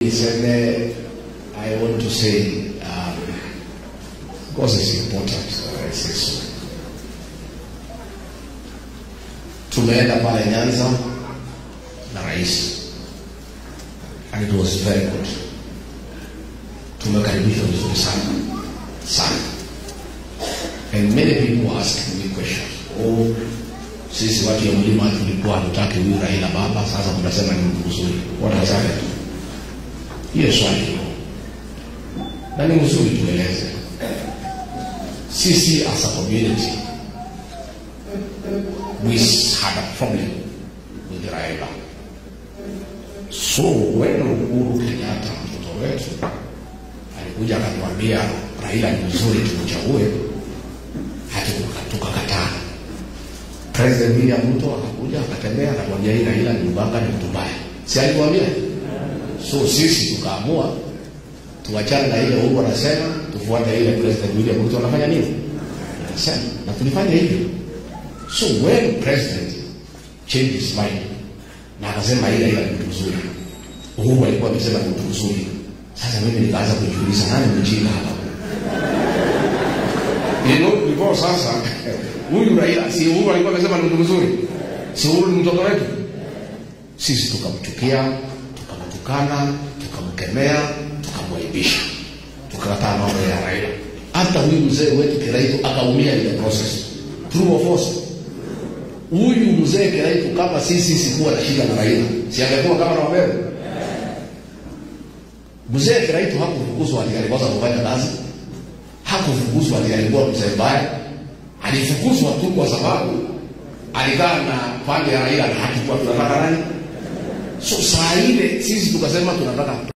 Niseme, I want to say, um, because it's important that I say so. Tumeenda pale Nyanza na rais and it was very good. Tumekaribishwa vizuri sana sana, and many people were asking me questions. Oh, sisi watu ya mlima tulikuwa hatutaki huyu Raila baba, sasa tunasema ni mtu mzuri. What has happened? Hiyo swali hilo na ni mzuri tueleze. Sisi as a community we had a problem with Raila. So when Uhuru Kenyatta mtoto wetu alikuja akatuambia Raila ni mzuri, tumchague, hatukuka- tukakataa. President William Ruto akakuja akatembea akatuambia hii Raila ni mbanga, ni mtu mbaya, si alituambia? So sisi tukaamua tuachane na ile Uhuru anasema, tufuate ile President William Ruto anafanya nini, anasema, na tulifanya hivyo. So when president changed his mind na akasema ile ile ni mtu mzuri, Uhuru alikuwa amesema ni mtu mzuri. Sasa mimi nikaanza kujiuliza nani mjinga hapa? You know, before sasa huyu Raila si Uhuru alikuwa amesema ni mtu mzuri, si Uhuru ni mtoto wetu. Sisi tukamchukia, tukamtukana, tukamkemea, tukamwaibisha, tukakataa mambo ya Raila. Hata huyu mzee wetu Kiraitu akaumia ile process. True or false? Huyu mzee Kiraitu kama sisi sikuwa na shida na Raila, si angekuwa kama na Wabebe? Mzee Kiraitu hakufukuzwa ati alikosa kufanya kazi, hakufukuzwa ati alikuwa mzee mbaya, alifukuzwa tu kwa sababu alikaa na pande ya Raila na hatukuwa tunataka nani. So saa ile sisi tukasema tunataka